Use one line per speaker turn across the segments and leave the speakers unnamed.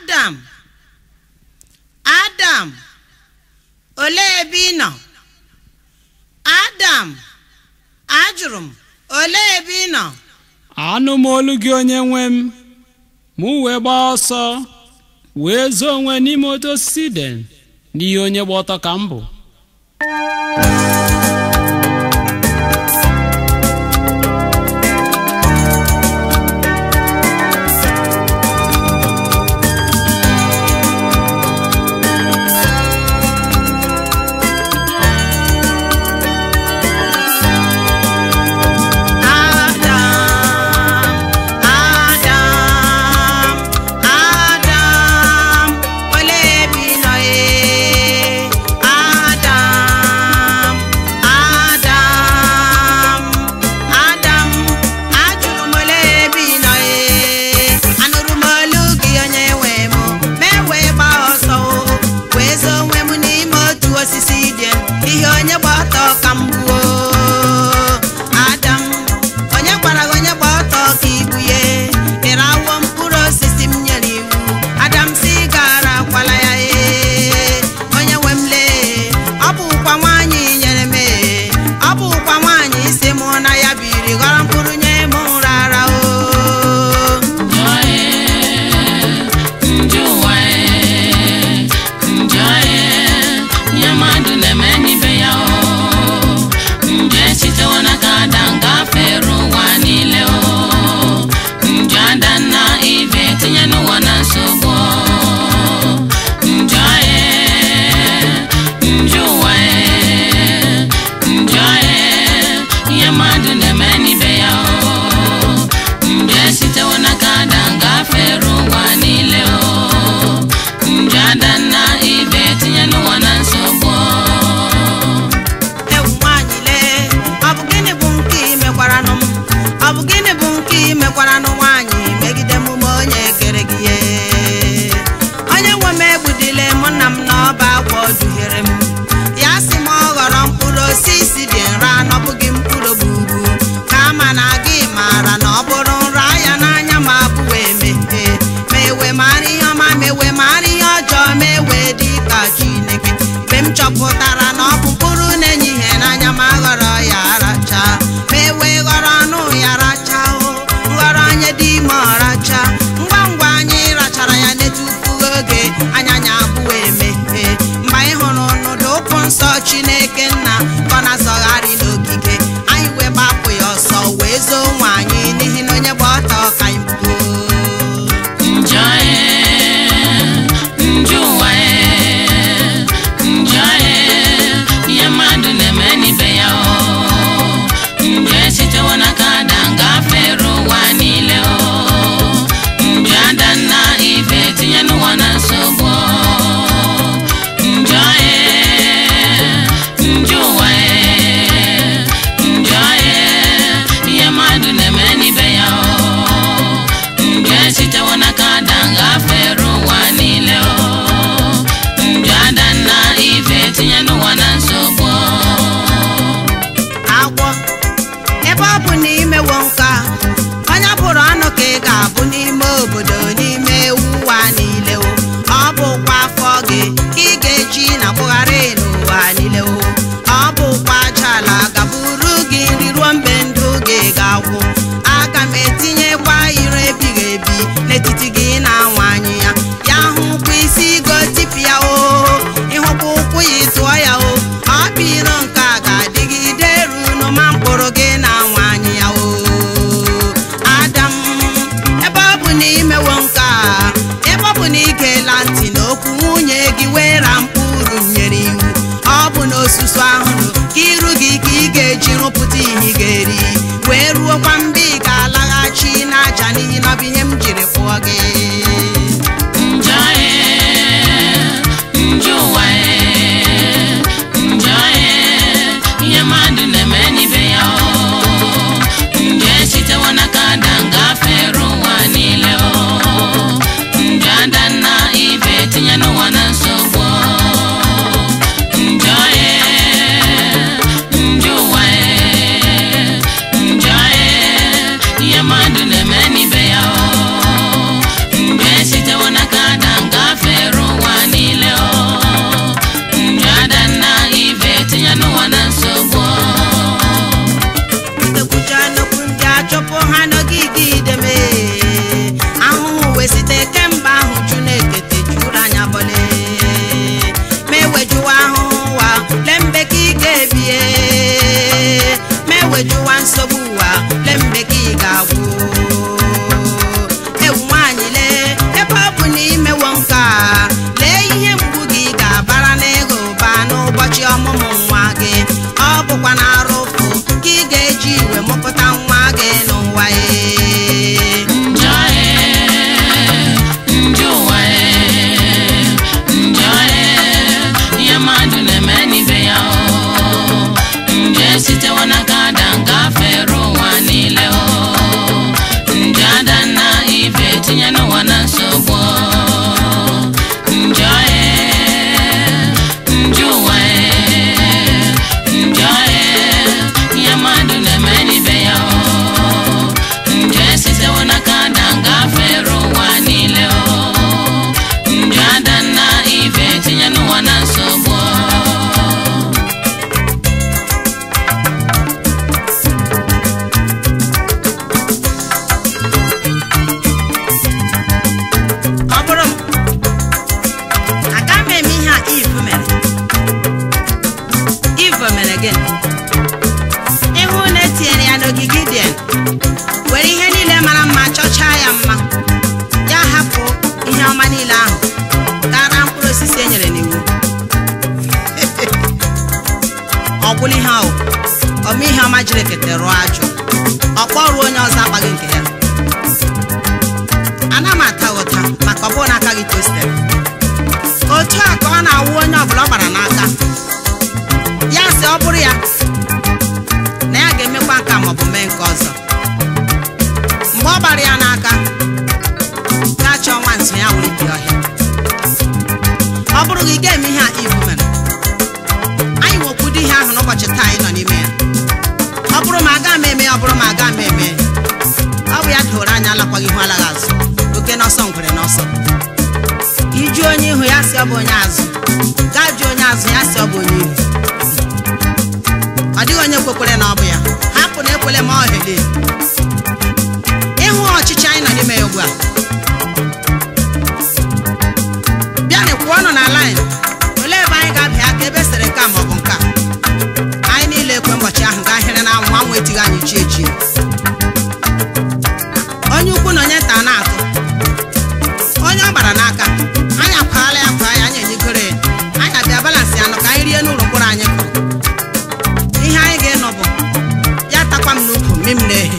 adam adam olee ebe ị nọ adam ajụrụ m olee ebe ị nọ
anụ m olu gị onye nwe m mụ wee gbaa ọsọ wee zoo onwe n'ime otu osisi den n'ihe onye gba ọtọ ka m bụ
adam adam adam olee ebe ị nọ ee rụọ ajụ ọkpọrụ onye ọzọ akpaghị nke ya ana m ata ụta maka ọ bụrụ n'aka gị tostere otu a ka ọ na-awụ onye ọbụla ọ gbara n'aka ya sị ọ bụrụ ya na ya ga-emekwa nka maọbụ mee nke ọzọ mgbe ọ gbara ya n'aka gaa chọọ nwa nso ya were bi ọhịa ọ bụrụ gị ga-eme ihe a ibu mere anyị nwekwudo ihe ahụ n'ụbọchị taa anyị nọ n'ime ya ọ bụrụ ma aga m eme ya ọ bụrụ ma aga m eme ya ọ bụ ya doro anya alakwaghị ihu alaghị azụ oke n'ọsọ ngwere n'ọsọ iju onye ihu ya si ọ bụ onye azụ gaa jụọ onye azụ ya si ọ bụ onye ihu ọ dịghị onye kwekwere na ọ bụ ya hapụ na ekwele ma ọhele ịhụ ọchịchị anyị nọ n'ime ya ugbu a bịanị kwụọnụ na laịn olee ebe anyị ga-abịa aka ebe sere nke a maọbụ nke a anyị niile ekwe ụbọchị ahụ gaa hịrị na anwụ anwụ etighị anyị chi echie onye ukwu na onye nta na-atụ onye ọ gbara n'aka anyị akwaala ya kwa ya anyị enyegoro ya anyị abịa balansị anọ ka anyị rie n'ụlọ mkpụrụ anyị kụrụ ihe anyị ga-enọ bụ ya takwa m n'ukwu mmi m na-ehe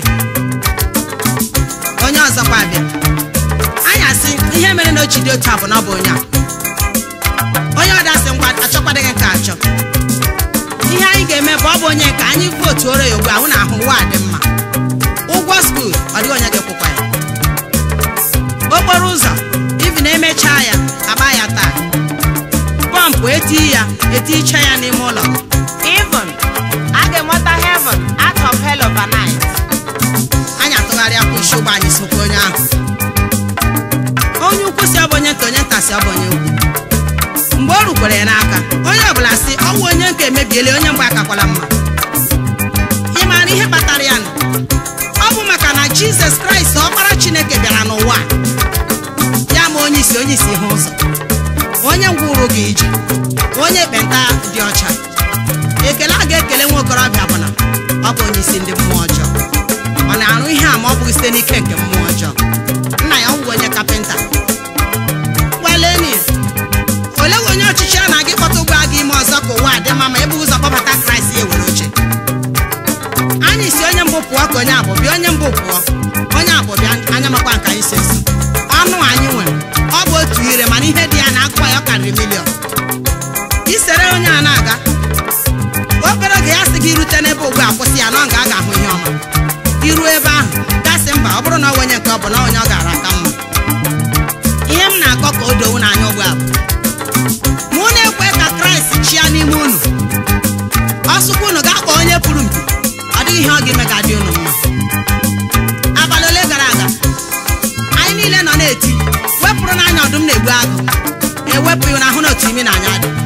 onye ọzọkwa abịa anyị asị ihe mere na ochi dị otu a bụ na ọ bụ onye a onye ọdasị ngwa achọkwadịghị nke achọ ihe anyị ga-eme bụ ọ bụ onye nke anyị vootu oro ya ugbu ahụ na ahụ ụwa dị mma ụgwọ skuul ọ dịghị onye ga-ekwukwa ya okporo ụzọ ibi na-emechaa ya agba ya taa pọmpụ eti ya eticha ya n'ime ụlọ
Even a ga-enweta heaven out of hell overnight.
anyị atụgharịa kwa isi ụgbọ anyị sokwa onye ahụ onye ukwu si ọ bụ onye nta onye nta si ọ bụ onye ukwu mgbe o rukwere ya n'aka onye ọbụla si ọnwụ onye nke emebiela onye mgbe akakwala mma ị maara ihe kpatara ya nụ ọ bụ maka na jizọs kraịst ọkpara chineke bịara n'ụwa a. ya ma onye isi onye isi ihe ụzọ onye ngwụrụ gị ije onye ekpenta dị ọcha ekele a ga-ekele nwa okorobịa bụ na ọ bụ onye isi ndị mmụọ ọjọọ ọ na-arụ ihe a ma ọ bụghị site n'ike nke mmụọ ọjọọ nna ya ọ bụ onye kapịnta gwaleni olee onye ọchịchị a na-aga ịkpọta ụgbọ aga ime ọzọ ka ụwa dị mma ma ebughị ụzọ kpọbata kraịst ya ewere oche anyị si onye mbụ pụọ ka onye abụ bịa onye mbụ pụọ onye abụ bịa anya makwa nke anyị si esi ọnụ anyị nwere ọ bụ otu ire mana ihe dị ya na akụkọ ya ọ karịrị miliọn isere onye a na-aga obere oge ya sị gị irute n'ebe ugbu a kwụsị ya na ọ ga aga ahụ ihe ọma iruo ebe ahụ gasị mba ọ bụrụ na ọ onye nke ọ bụ na onye ọ gara aka mma ihe m na-akọ ka o dowu n'anya ugbu a bụ mụ na-ekwe ka kraịst chịa n'ime unu ọsụkwa unu ga-akpọ onye pụrụ mpi ọ dịghị ihe ọ ga-eme ga dị unu mma abalị ole gara aga anyị niile nọ na-eti wepụrụ n'anya ọdụm na-egbu agụ ewepụghị n'ahụ na otu imi na anya dị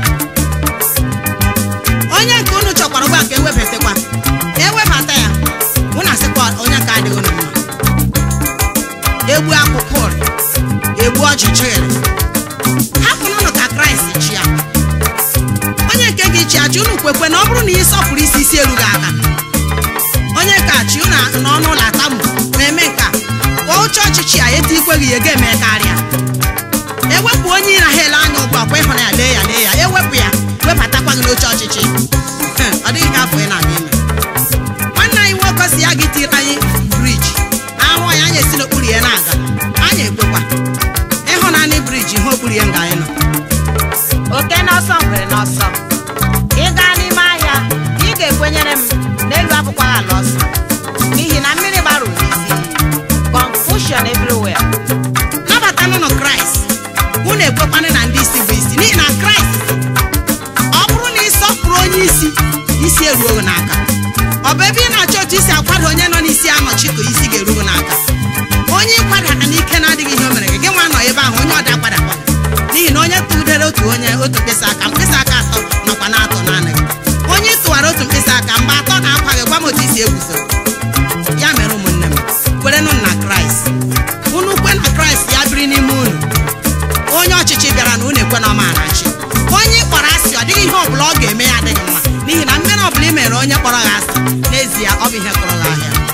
onye nke unu chọkwara ugbu a ka ewebatakwa ewebata ya unu asịkwa onye nke adịghị unu mma egbu akwụkwọ ụrị egbu ọchịchịrị hapụnụnụ ka kraịst chịa onye nke gị chi achị unu kwekwe na ọ bụrụ na ị sọpụrụ isi isi erughị aka onye ka chi unu n'ọnụ ụlọ atamu na-eme nka kwa uche ọchịchị a eti ikweghị ya ga-eme karịa ewepụ onye ị na ha ele anya ugbu a kwa ịhụrụ ya lee ya lee ya ewepụ ya webatakwa gị n'oche ọchịchị ọ dịghị ka afọ ị na-aga ime nwanne anyị nwoke si ya gị tiri anyị briji ahụ ya anyị esi n'okpuru ya na-aga anyị ekwekwa ịhụnanị briji ihe okpuru ya nga anyị nọ
Oke n'ọsọ ngwere n'ọsọ. Ị gaa n'ime ahịa, ị ga-ekwenyere m n'elu abụkwaghị ala ọsọ. N'ihi na mmiri gbarụ n'isi. Confusion everywhere.
nabatanụnụ kraịst unu ekwekwanụ na ndị isi bụ isi n'ihi na kraịst ọ bụrụ na ị sọpụrụ onye isi isi eruo gị n'aka ọ bụ ebe ị na-achọ otu isi akwado onye nọ n'isi anọchi ka isi ga-eru gị n'aka onye ịkwada aka n'ike na-adịghị ihe o mere gị gị nwa nọ ebe ahụ onye ọda kwadakwa n'ihi na onye tụdere otu onye otu mkpịsị aka mkpịsị aka atọ nọkwa na-atọ naanị gị onye ị tụwara otu mkpịsị aka mgbe atọ na-akwa gị gwa m otu isi eguzo ya mere ụmụnne m kwerenụ na kraịst unu kwe na kraịst ya biri n'ime unu onye ọchịchị bịara na unu ekwe na ọma na-achị onye ị kpọrọ asị ọ dịghị ihe ọbụla ọ ga-eme ya adịghị mma n'ihi na mmere ọbụla i mere onye kpọrọ gị asị n'ezie ọ bụ ihe kụrụ gị ahịa